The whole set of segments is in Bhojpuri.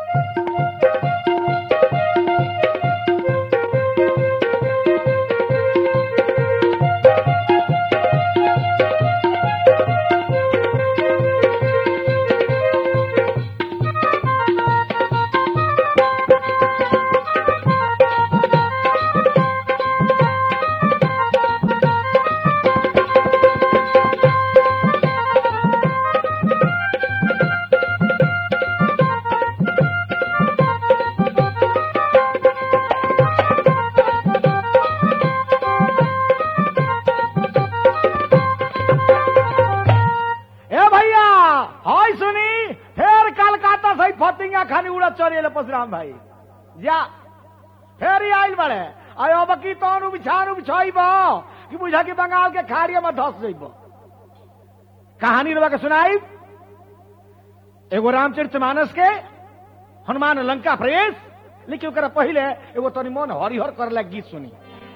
ए भैया हाय सुनी फिर कलकत्ता से फतिंगा खानी उड़त चलिए परशुराम भाई जा फिर ही आइल बड़े आयो बकी तोनु बिछानु बिछाइब कि बुझा कि बंगाल के खाड़िया में धस जइब कहानी रवा के सुनाई एगो रामचरित मानस के हनुमान लंका प्रवेश लेकिन ओकरा पहिले एगो तनी मन हरिहर करला गीत सुनी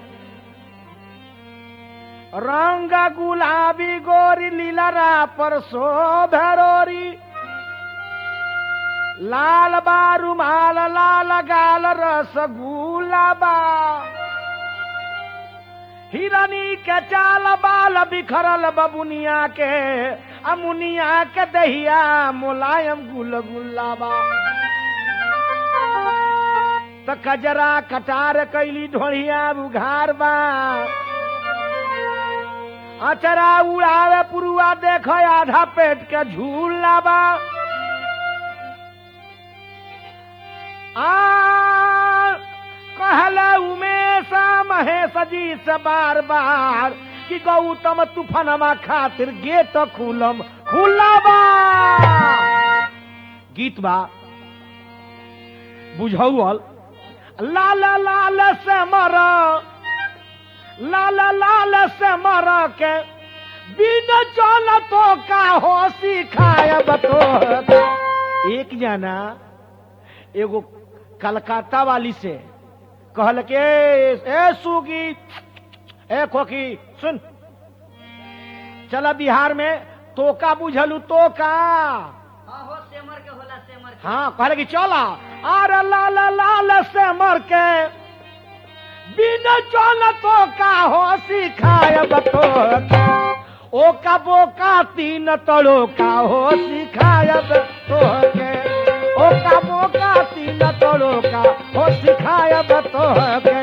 रंग गुलाबी गोरी लीलरा पर शोभरोरी लाल बारू माल लाल गाल रस गुलाबा हिरनी के चाल बाल बिखरल बबुनिया के अमुनिया के दहिया मुलायम गुल गुलाबा त कजरा कटार कैली ढोढ़िया बुघार बा अचरा उड़ावे पुरुआ देख आधा पेट के झूला बा आ कहले उमेश महेश जी से बार बार कि गौतम तूफानमा खातिर गेट खुलम खुलाबा गीत बा बुझौल लाल लाल से मर लाल लाल से मर के बिन चल तो का हो सिखायब तो एक जना एगो कलकत्ता वाली से कहल के ए सुगी ए खोकी सुन चला बिहार में तोका बुझलू तोका हाँ हो सेमर के होला सेमर के हाँ कहले कि चला अरे लाल लाल से मर के बिन चल तो का हो सिखायब तो ओ का बोका तीन तड़ो का हो सिखायब तो के ओ का बोका तीन तड़ो का हो सिखायब तो के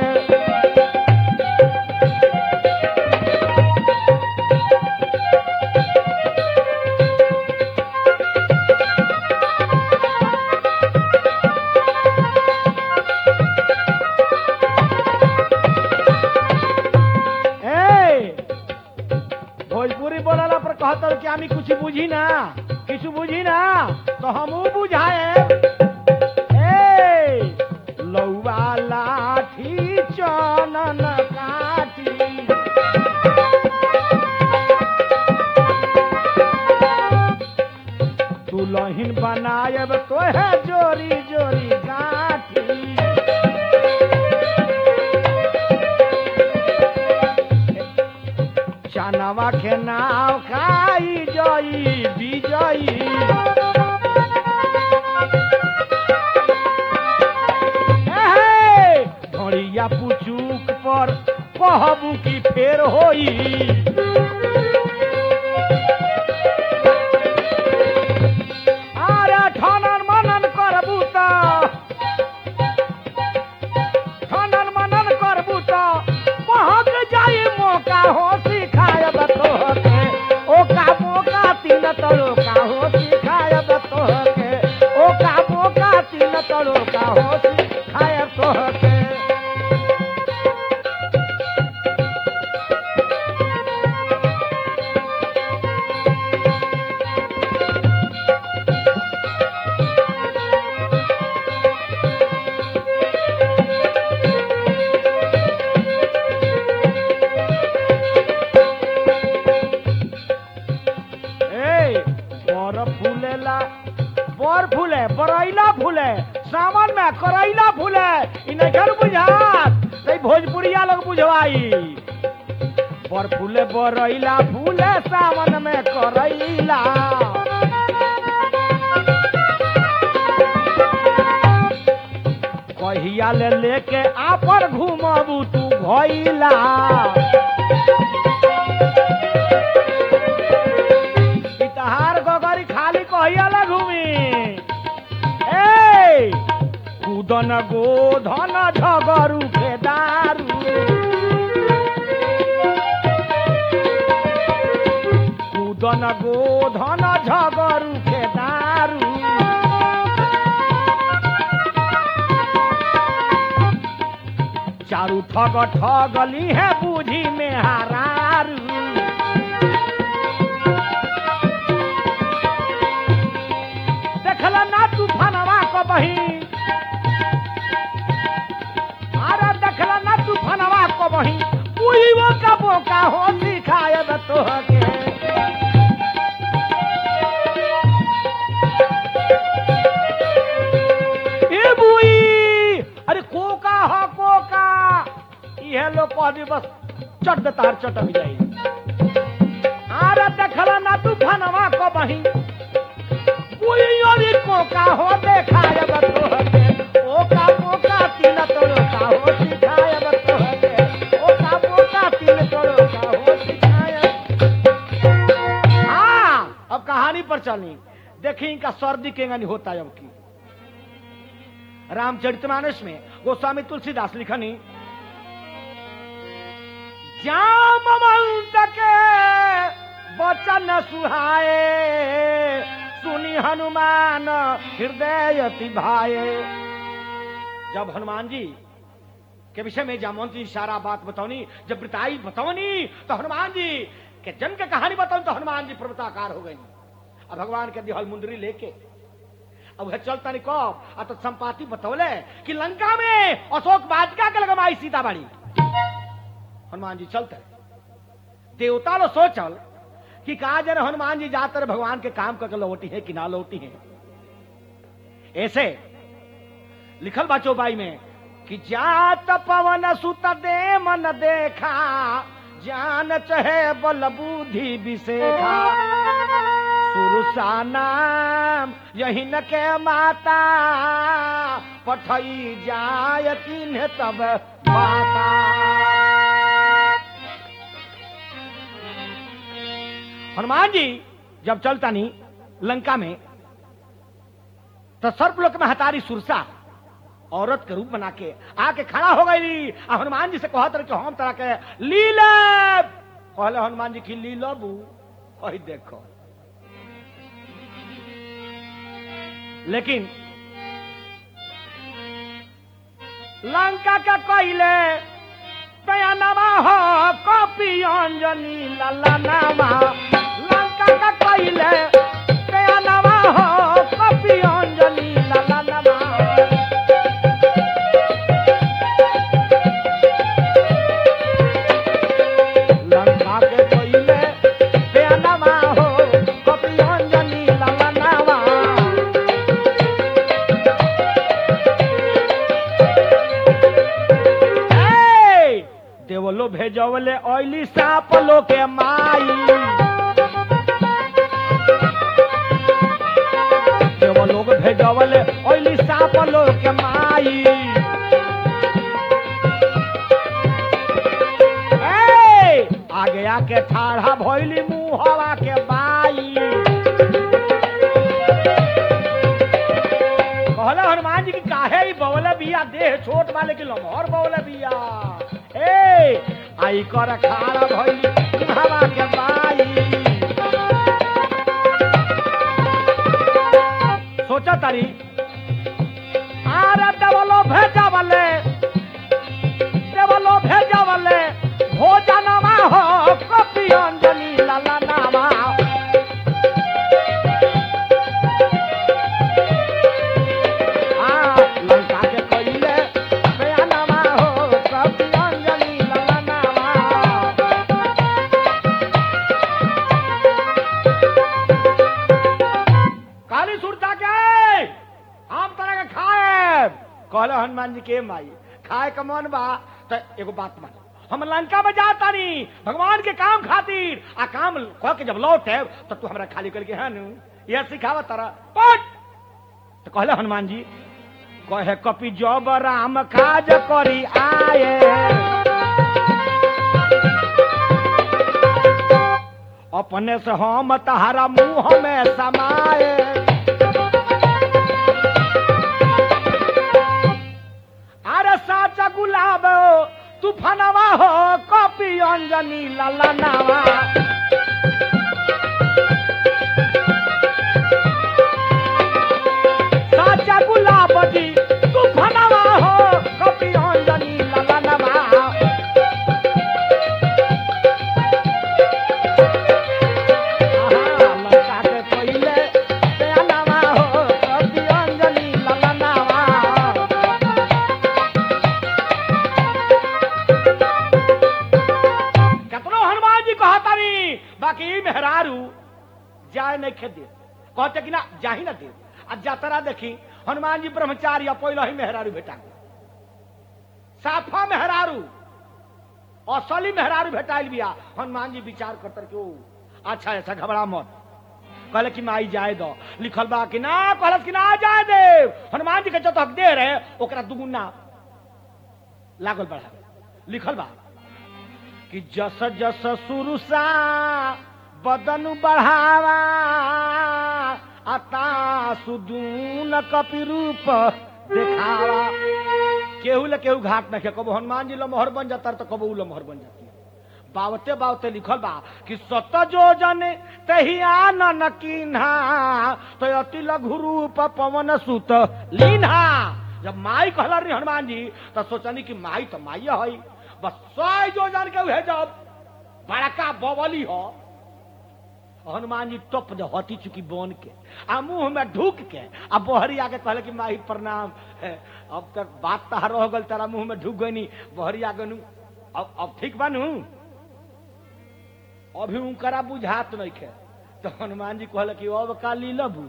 ए भोजपुरी बोलला पर कहत कि आमी कुछ बुझी ना कुछ बुझी ना तो हमू बुझाए ए लौवा लाठी चनन काठी दुलहिन बनायब तोहे जोरी जोरी गाठी चनवा के नाव खाई जई विजयी एहे, ढोड़िया पुचुक पर कहबू की फेर होई अरे ठनन मनन करबू त खनन मनन करबू त महक जाई मौका हो सिखायब तोहके ओका मौका तीन तड़ोका हो सिखायब तोहके ओका मौका तीन तड़ोका हो सिखायब तोहके ए बर फूलेला बर फूले बरैला फूले सावन में करैला फूले इ नखर बुझात तै भोजपुरिया लोग बुझवाई बर फूले बरैला फूले सावन में करैला कहिया ले लेके आपन घूमबू तू भइला ई तहार गगरी खाली कहिया ले घूमी ए कूदन गोधन झगरू के दारू कूदन गोधन झगरू के दारू चारू ठग ठगली है बूझी में हरारू देखला ना तूफानवा को बही अरे देखला ना तूफानवा को बही उही वो का बोका हो सिखायब तोहके ए बुई अरे कोका ह कोका इहे लोग कहबी बस चट तार चटक जाई अरे देखला ना तू फनवा को बही बुई अरे कोका हो देखायब तोहके ओका पोका तिल तोड़का हो सिखायब तोहके ओका पोका तिल तोड़का हो सिखायब हाँ अब कहानी पर चली देखी इनका सर्दी केंगनी होता है अब की रामचरितमानस में गोस्वामी तुलसीदास लिखनी जामवंत के वचन सुहाए सुनी हनुमान हृदय अति भाए जब हनुमान जी के विषय में जामवंत जी सारा बात बताओनी जब बताई बताओनी तो हनुमान जी के जन्म के कहानी बताऊं तो हनुमान जी पर्वताकार हो गई अब भगवान के दिहल मुंदरी लेके अब वह चलता नहीं कब आ तो संपाति बतौले कि लंका में अशोक वाटिका के लगमाई सीताबाड़ी हनुमान जी चलते देवता लो सोचल कि कहा जरा हनुमान जी जाकर भगवान के काम करके लौटी है कि ना लौटी है ऐसे लिखल बा चौपाई में कि जात पवन सुत दे मन देखा जान चहे बल बुद्धि विशेखा सुरसा नाम यही न के माता पठई जाय तिन्ह तब माता हनुमान जी जब चलता नहीं लंका में तो सर्पलोक में हतारी सुरसा औरत के रूप बना के आके खड़ा हो गई आ हनुमान जी से कहत रहे कि हम तरह के लीलब कहले हनुमान जी की लीलबू वही देखो लेकिन लंका का कहले पयनवा हो कॉपी अंजनी ललनावा लंका का कहले पयनवा हो कॉपी अंजनी ललनावा लंका के कहले पयनवा हो कॉपी अंजनी ललनावा ए, देवलो भेजवले ऑयली साप लो के माई देवलो भेजवले ऑयली साप लो के माई ए, आगे आके ठाढ़ा भइली मुहवा के बाई कहला हनुमान जी की काहे ई बवले बिया देह छोट वाले की लमहर बवले बिया ए आई कर खाड़ा भइली हवा के बाई सोचा तारी आरे देवलो भेजा वाले देवलो भेजा वाले भोजनमा हो कपी अंजनी लाला नामा आ, लंका के कइले बयानमा हो कपी अंजनी लाला नामा काली सुरता के हम तरह के खाए कहले हनुमान जी के माई खाए का मन बा तो एगो बात मान हम लंका में जाता नहीं भगवान के काम खातिर आ काम कह के जब लौटे तो तू हमरा खाली करके है नु यह सिखावा तारा पट तो कहले हनुमान जी कहे कपि जब राम काज करी आए अपने से हम तहारा मुंह में समाए अरे साचा गुलाब तूफानवा हो कपि अंजनी ललनावा साचा गुलाब जी तूफानवा हो कपि अंजनी ललनावा आहा, लंका के पहिले प्यालावा हो कपि अंजनी ललनावा केतनो हनुमान जी कहतानी बाकी ई मेहरारू जाए नहीं खेत दे कहते कि ना जाही ना दे आ जातरा देखी हनुमान जी ब्रह्मचारी आ पहले ही मेहरारू भेटा गए साफा मेहरारू असली मेहरारू भेटाइल बिया हनुमान जी विचार करतर के ओ अच्छा ऐसा घबरा मत कहले कि माई जाए दो लिखल बा कि ना कहलस कि ना जाए दे हनुमान जी के जो हक दे रहे ओकरा दुगुना लागल बढ़ावे लिखल बा कि जस जस सुरुसा बदन बढ़ावा अता सुदून कपि रूप देखावा केहू ले केहू घाट न के कबो हनुमान जी लमहर बन जाता तो कबो उ लमहर बन जाती बावते बावते लिखल बा कि सत जो जन तही आनन कीन्हा तो अति लघु रूप पवन सुत लीन्हा जब माई कहला रही हनुमान जी तो सोचनी कि माई तो माई है बस सौ जो जन के उहे जब बड़का बवली हो हनुमान जी टप दे हटी चुकी बोन के आ मुंह में ढूक के आ बहरी आके कहले कि माही प्रणाम है, अब तक बात तहार रह गल तेरा मुंह में ढूक गई बहरी आगे नु अब अब ठीक बनू अभी उनकरा बुझात नहीं खे तो हनुमान जी कहले कि अब का लीलबू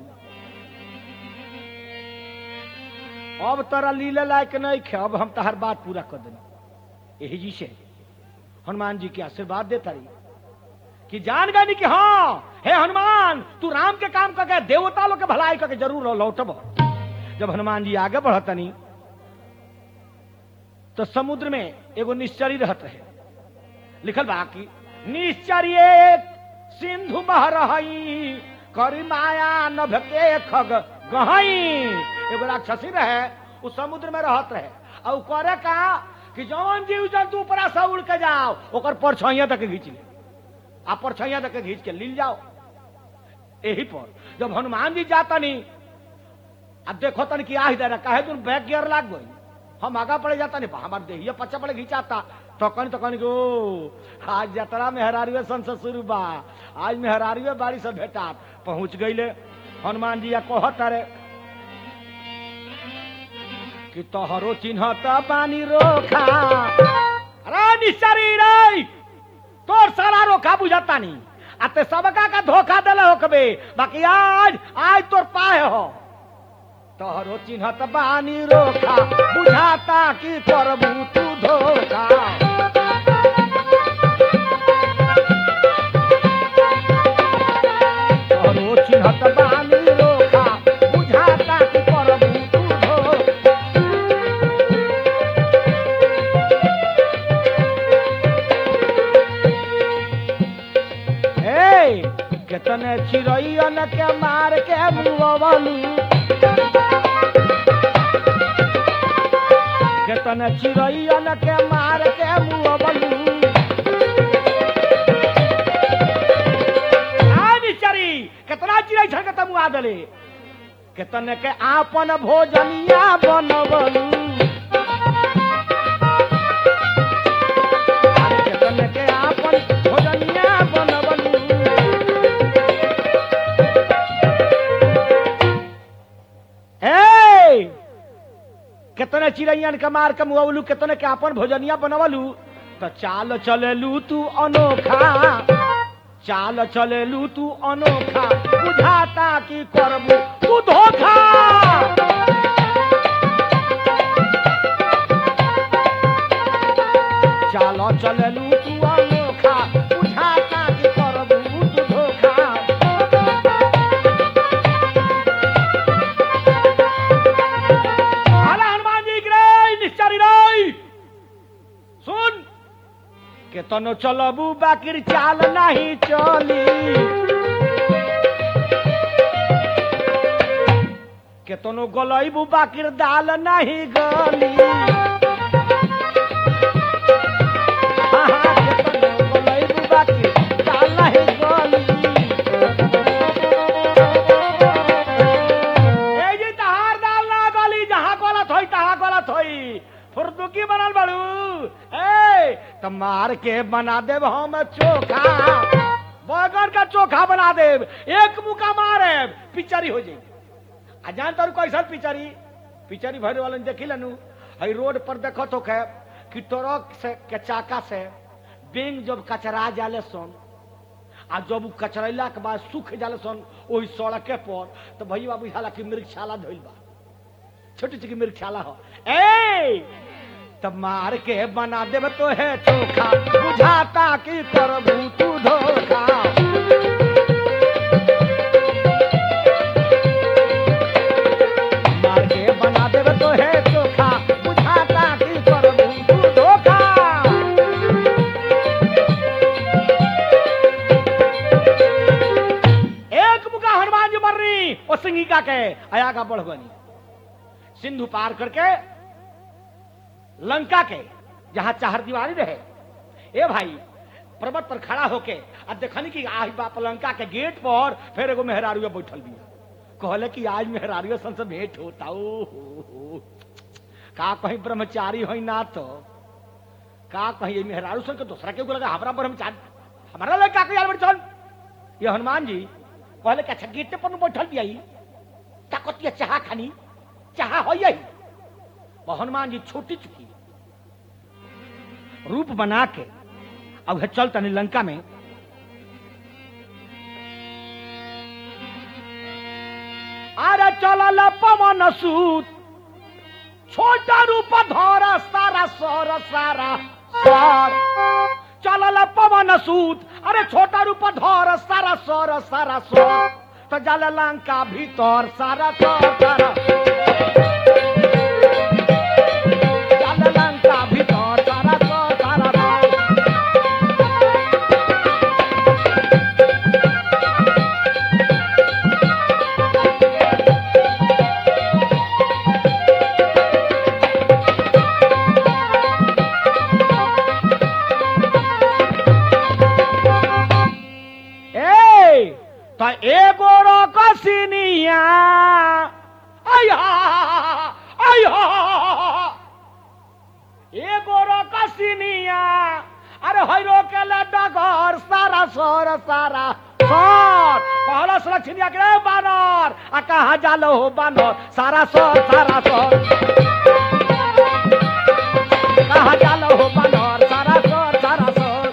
अब तोरा लीले लायक नहीं खे अब हम तहार बात पूरा कर देनी यही जी से हनुमान जी के आशीर्वाद देता रही कि जान गई कि हाँ हे हनुमान तू राम के काम करके देवता लोग के भलाई करके जरूर लौटब जब हनुमान जी आगे बढ़तनी तो समुद्र में एगो निश्चरी रहत रहे लिखल बा कि निश्चरी एक सिंधु बह रही करी माया नभ के खग गहई एगो राक्षसी रहे उ समुद्र में रहत रहे और उ करे का कि जौन जीव जंतु ऊपरा से उड़ के जाओ ओकर परछाइया तक घींच ले आ परछाइया तक घींच के लील जाओ यही पर जब हनुमान जी जाता नहीं अब देखो तन कि आही दे कहे तुम बैक गियर लाग गई हम आगा पड़े जाता नहीं हमारे देहिया पच्चा पड़े घिंचाता तो कन तो कन गो आज जतरा में हरारिवे सन से शुरू बा आज में हरारिवे बाड़ी से भेटा पहुंच गईले हनुमान जी या कहत रे कि तोहरो चिन्हत बानी रोखा अरे निश्चरी रे तोर सारा रोखा बुझाता नहीं आते सबका का धोखा दिला होकबे बाकी आज आज तोर पाए हो तोहरो चिन्हत बानी रोखा बुझाता कि करबू तू धोखा तोहरो चिन्हत बानी रोखा बुझाता कि करबू तू धोखा ए केतने चिड़ैयन के मार के मुआवलू केतने चिड़ैयन के मार के मुआवलू आनी चरी केतना चिड़ै छन के तमुआ दले केतने के आपन भोजनिया बनवलू अरे केतने के आपन भोजनिया बनवलू ए कितने चिड़ैयन के मार के मुआवलू कितने के अपन भोजनिया बनवलू तो चाल चलेलू तू अनोखा चाल चलेलू तू अनोखा बुझाता कि करबू तू धोखा चाल चलेलू तू अनोखा बुझाता कि करबू तू धोखा के तनो चलबू बाकिर चाल नहीं चली के तनो गलैबू बाकिर दाल नहीं गली हाँ, हाँ, के तनो गलैबू बाकिर दाल नहीं गली ए जी तहार दाल ना गली जहाँ गलत होई तहाँ गलत होई फुर्दुकी बनल बड़ू ए त मार के बना देब हम चोखा बैगन का चोखा बना देब एक मुका मारे पिचरी हो जाई आ जान तारू कैसन पिचरी पिचरी भरे वाले देखी लनू हई रोड पर देखो तो के कि ट्रक से के चाका से बेंग जब कचरा जाले सन आ जब उ कचरैला के बाद सूख जाले सन ओही सड़के पर तो भैया बुझाला कि मृगशाला धोइल बा छोटी छोटी मृगशाला हो ए तब मार के बना देब तो है चोखा बुझाता कि करबू तू धोखा मार के बना देब तो है चोखा बुझाता कि करबू तू धोखा एक मुका हनुमान जी मर रही और सिंगिका के आया का बढ़ बनी सिंधु पार करके लंका के जहां चार दीवारी रहे ए भाई पर्वत पर खड़ा होके अब देखनी कि आही बाप लंका के गेट पर फिर एगो मेहरारू बैठल बिया कहले कि आज मेहरारू सन से भेंट होता ओ हो, हो। का कहीं ब्रह्मचारी हो ना तो का कहीं ये मेहरारू सन के दूसरा के लगा हमारा ब्रह्मचारी हमारा लड़का के यार बैठल ये हनुमान जी कहले कि अच्छा गेटे पर नु बैठल बिया ताकतिया चाह खानी चाह हो यही वो हनुमान जी छोटी चुकी रूप बना के अब है चल तनी लंका में अरे चल पवन सूत छोटा रूप धर सारा सर सारा सर चल पवन सूत अरे छोटा रूप धर सारा सर सारा सर तो जल लंका भीतर सारा सर सारा चल लंका भीतर सारा सर सारा सर ए तो एगो रकसिनिया आया आया एगो रकसिनिया अरे हैरो के डगर सारा सर सारा सर कहला सुरक्षिनिया के रे बानर आ कहा जालो हो बानर सारा सर सारा सर कहा जालो हो बानर सारा सर सारा सर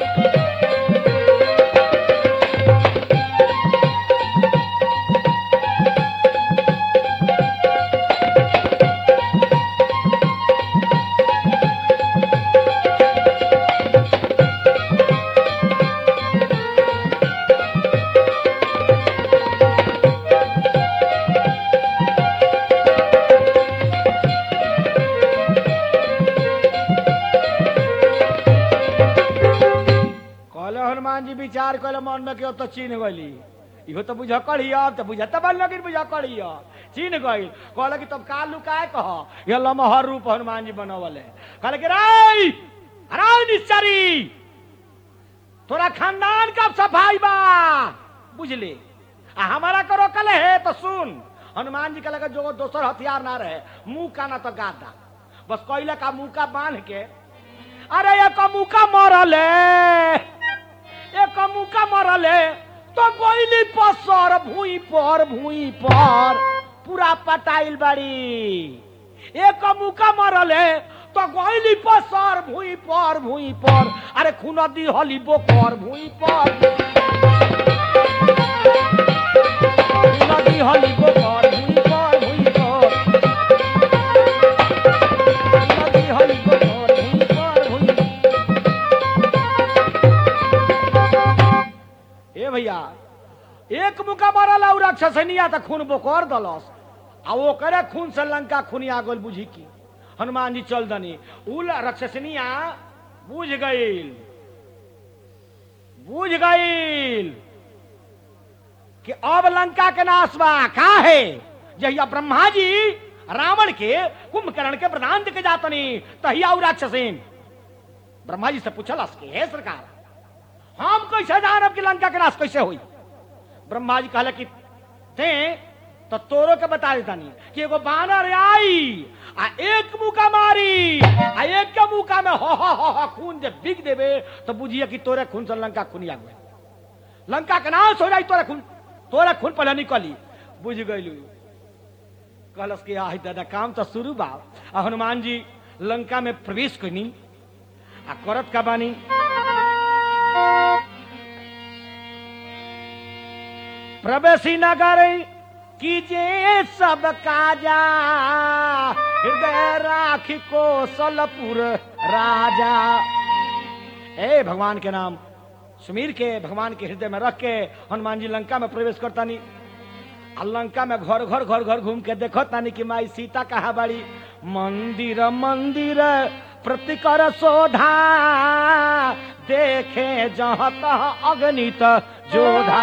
कहले हनुमान जी विचार कहले मन में क्यों तो चीन गली इहो तो बुझ कड़ी अब तो बुझ तब लगिन बुझ कड़ी चीन गई कहले कि तब का लुकाए कह ये लमहर रूप हनुमान जी बनवले कहले कि राई राई निश्चरी तोरा खानदान का सफाई बा बुझले आ हमारा करो कल है तो सुन हनुमान जी कहले कि जो दोसर हथियार ना रहे मुंह का ना तो गादा बस कोयला का मुंह का बांध के अरे एक मुका मरले एक मुका मरले तो गोइली पसर भूई पर भूई पर पूरा पटाइल बड़ी एक मुका मरले तो गोइली पसर भूई पर भूई पर अरे खून दी हली बोकर भूई पर खून दी हली बोकर भूई पर भूई पर खून दी हली बोकर भूई पर भूई ए भैया एक मुका मारल और राक्षसनिया त खून बोकर दलस आ ओकरे खून से लंका खुनिया गोल बुझी की हनुमान जी चल दनी उ राक्षसनिया बुझ गईल बुझ गईल कि अब लंका के नाश बा का है जहिया ब्रह्मा जी रावण के कुंभकर्ण के प्रधान के जातनी तहिया उ राक्षसीन ब्रह्मा जी से पूछलस कि हे सरकार हम कैसे जानब कि लंका के नाश कैसे हुई ब्रह्मा जी कहले कि ते तो तोरो के बता देतानी कि एगो बानर आई आ एक मुका मारी आ एक के मुका में हो हो हो हो खून जे बिग देबे तो बुझिए कि तोरे खून से लंका खुनिया गए लंका के नाश हो जाई तोरे खून तोरे खून पहले निकली बुझ गईलू कहलस कि आही दादा काम तो शुरू बा आ हनुमान जी लंका में प्रवेश कनी आ करत का बानी प्रवेशी नगर कीजे सब काजा हृदय राखी कौशलपुर राजा ए भगवान के नाम सुमीर के भगवान के हृदय में रख के हनुमान जी लंका में प्रवेश करता नहीं आ लंका में घर घर घर घर घूम के देखो तानी कि माई सीता कहा बाड़ी मंदिर मंदिर प्रतिकर शोधा देखे जहाँ तह अगणित जोधा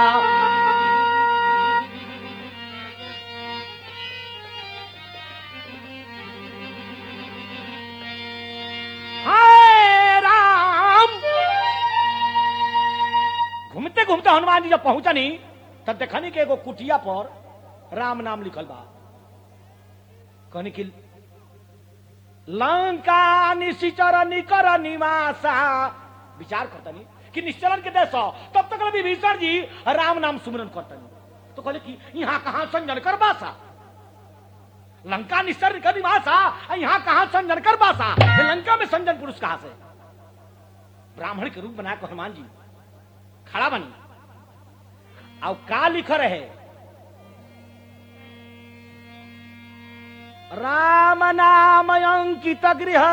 हाय राम घूमते घूमते हनुमान जी जब पहुंचनी तब देखनी कि एगो कुटिया पर राम नाम लिखल बा कहनी कि लंका निशिचर निकर निवासा विचार करतनी कि निश्चलन के देश हो, तब तक विभीषण जी राम नाम सुमरन करतनी तो कहले कि यहाँ कहाँ संजन कर बासा लंका निश्चर कर निवासा आ यहाँ कहाँ संजन कर बासा ये लंका में संजन पुरुष कहाँ से ब्राह्मण के रूप बना के हनुमान जी खड़ा बनी अब का लिख रहे राम नाम अंकित गृह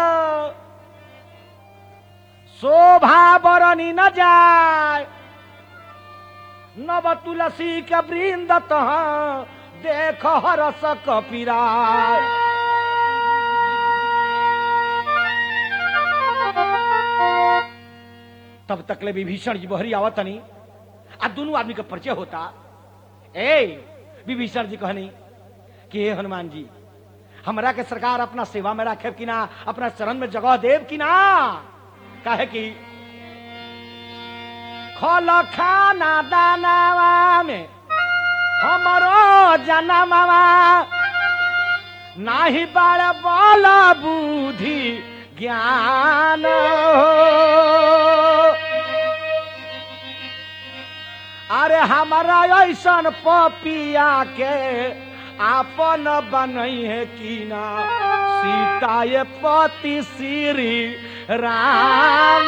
शोभा बरनी न जाय नव तुलसी के वृंद तह देख हरस कपिराय तब तक ले विभीषण जी बहरी आवत नहीं आ दोनों आदमी का परिचय होता ए विभीषण जी कहनी कि हे हनुमान जी हमरा के सरकार अपना सेवा में रखे कि ना अपना चरण में जगह देव कि ना काहे कि खल खाना दानावा में हमरो जनमवा नाही बड़ बल बुद्धि ज्ञान अरे हमारा ऐसन पपिया के आपन बनई है कि ना सीता ये पति श्री राम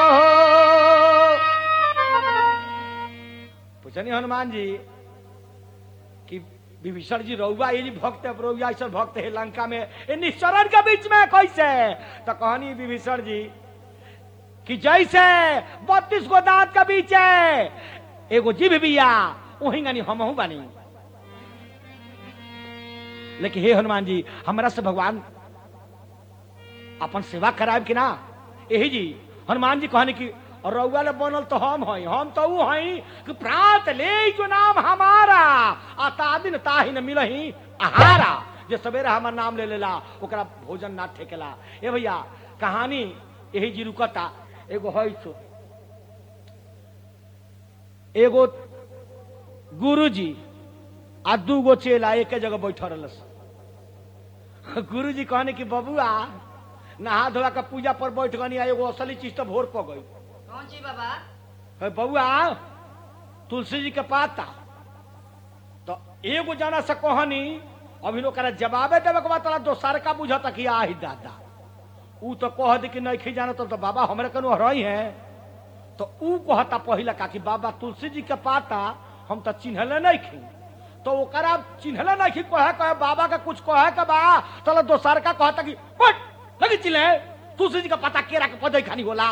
पूछनी हनुमान जी कि विभीषण जी रउआ ये जी भक्त है रउआ ऐसा भक्त है लंका में ये निश्चरण के बीच में कैसे तो कहनी विभीषण जी कि जैसे बत्तीस गो दांत के बीच है एगो जीभ बिया वही गानी हमहू बानी लेकिन हे हनुमान जी हमरा से भगवान अपन सेवा कराब कि ना यही जी हनुमान जी कहने की रउआ ले बनल तो हम हई हम तो ऊ हई कि प्रात ले जो नाम हमारा आ तादिन ताही न मिलही आहारा जे सवेरे हमार नाम ले लेला ओकरा भोजन ना ठेकेला ए भैया कहानी यही जी रुकता एगो हई सो एगो गुरुजी आ दूगो चेला एक जगह बैठल रहलस गुरुजी कहने कि बबुआ नहा धोआ के पूजा पर बैठ गनी आ एगो असली चीज तो भोर पड़ गई कौन ची बाबा है बबुआ तुलसी जी के पाता तो एगो जना से कहनी अभी लोग जवाबे देवे के बाद तोरा दोसर का बुझता कि आही दादा ऊ तो कह दी कि नहीं जाना तो, तो बाबा हमरे कनु हरई है तो ऊ कहता पहिला का कि बाबा तुलसी जी के पाता हम तो चिन्हले नहीं खी तो ओकरा चिन्हले नहीं खी कहे कहे बाबा का कुछ कहे के बा तो दोसर का कहता कि हट लगी चिल्ले तुलसी जी का पता केरा के पदई खानी होला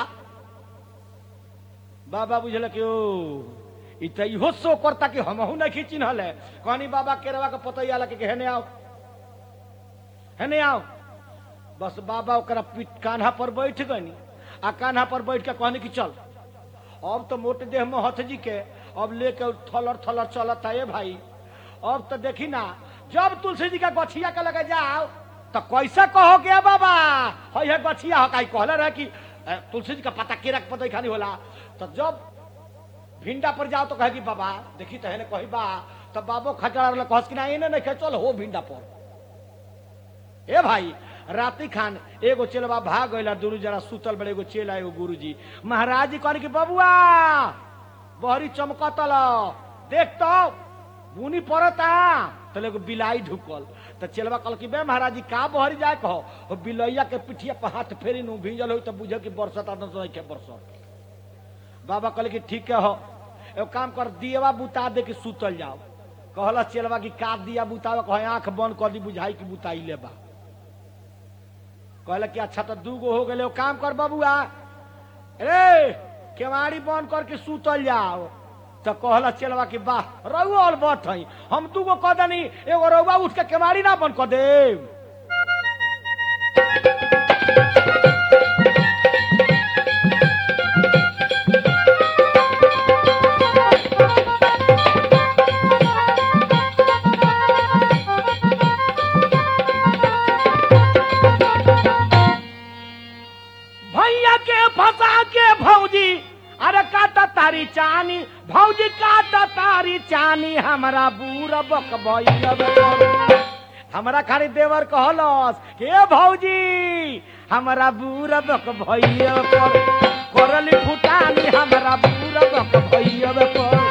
बाबा बुझल कि ओ ई त इहो सो करता कि हमहू नहीं चिन्हल है कहनी बाबा केरवा के पतई आला के हेने आओ हेने आओ बस बाबा ओकरा पीठ कान्हा पर बैठ गनी आ कान्हा पर बैठ के कहनी कि चल अब तो मोटे देह में हथ जी के अब लेके थलर थलर चलत है भाई अब तो देखी ना जब तुलसी जी का गछिया के लगे जाओ तो कैसा कहो के बाबा है है गछिया हो काई कहले रहे कि अ, तुलसी जी का पता केरा के पता खानी होला तो जब भिंडा पर जाओ तो कहे कि बाबा देखी तो है ने कही बा तब बाबो खचड़ा रहे कहस कि ना इने नहीं चल हो भिंडा पर ए भाई राती खान एगो चेलवा भाग गइला दुरु जरा सुतल बड़े एगो चेला एगो गुरुजी महाराज जी कहने कि बबुआ बहरी चमकतल देख तो बुनी पड़ता तो एगो बिलाई ढुकल तो चेलवा कहल कि बे महाराज जी का बहरी जाए कहो ओ बिलैया के पिठिया पर हाथ फेरी नु भीजल हो तो बुझे कि बरसत आदम से के बरसत बाबा कहले कि ठीक है हो एगो काम कर दिएवा बुता दे कि सुतल जाओ कहला चेलवा कि का दिया बुतावे कहे आंख बंद कर दी बुझाई कि बुताई ले बा कहले कि अच्छा तो दू गो हो गए काम कर बबुआ ए केवाड़ी बंद करके सुतल जाओ तो कहला चलवा कि वाह रउआ और बट हई हम दू गो कह दनी एगो रउआ उठ के केवाड़ी ना बंद कर दे भैया के फंसा के भौजी अरे काटा तारी चानी भौजी काटा तारी चानी हमारा बूढ़ बक हमारा खाली देवर कहलस के भौजी हमारा बूढ़ बक भैया पर करली फुटानी हमारा बूढ़ बक भैया पर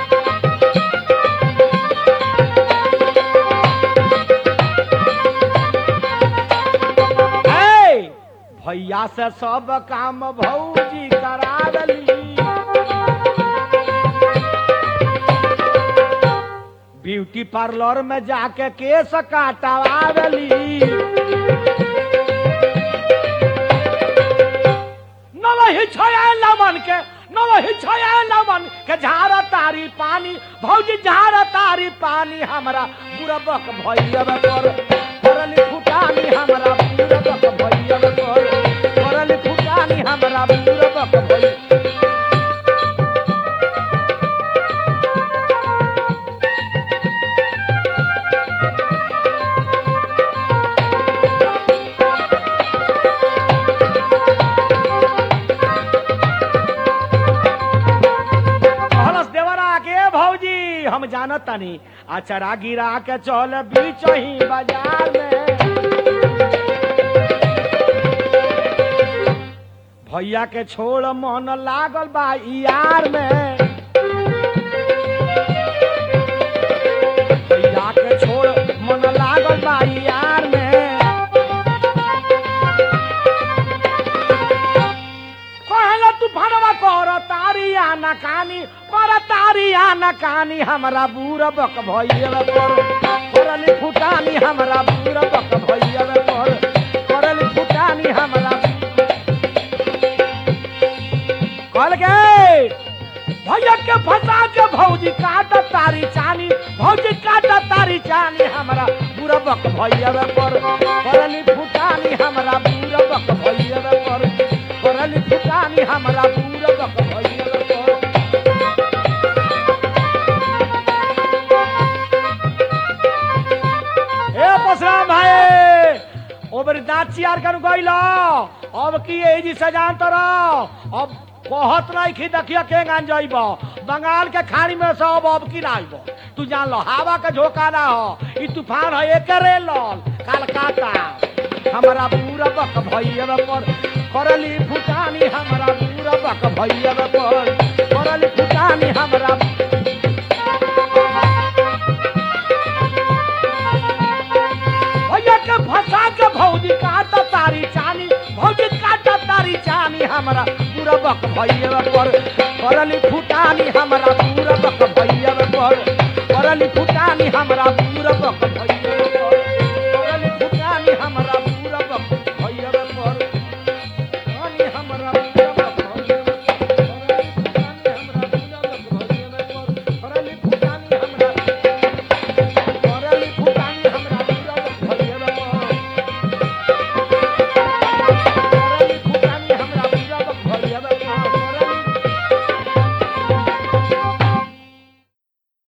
ए, भैया से सब काम भौजी करावली ब्यूटी पार्लर में जाके केस काटवावली नवही छया लमन के नवही छया लमन के झारा तारी पानी भौजी झारा तारी पानी हमरा बुरबक भैया पर करली फुटानी हमरा बुरबक भैया पर करली फुटानी हमरा बुरबक भैया कहलस देवरा के भौजी हम जानत तानी अचरा गिरा के चल बीच ही बाजार में भैया के छोड़ मन लागल बा यार में भैया के छोड़ मन लागल बा यार में कहला तू भनवा कर तारी आना कानी कर तारी आना कानी हमरा बूढ़ बक भैया पर करली फुटानी हमरा बूढ़ बक भैया पर करली फुटानी हमरा कहल के भैया के फंसा के भौजी काट तारी चानी भौजी काट तारी चानी हमरा बूढ़ बक भैया पर करली फुटानी हमरा बूढ़ बक भैया पर करली फुटानी हमरा बूढ़ बक भैया पर ए परशुराम भाई ओ बरी दांत चियार कर गइल अब की एही जी सजान तर अब कहत नहीं कि देखिए के गान जाइब बंगाल के खाड़ी में से अब अब की ना आइब तू जान लो हवा के झोंका ना हो ई तूफान है एकरे लल कलकत्ता हमारा पूरा बक भैया पर करली फुटानी हमारा पूरा बक भैया पर करली फुटानी हमारा भैया के फंसा के भौजी काटा तारी चानी भौजी काटा तारी चानी हमरा पूरा बक भैया पर करली फुटानी हमरा पूरा बक भैया पर करली फुटानी हमरा पूरा बक भैया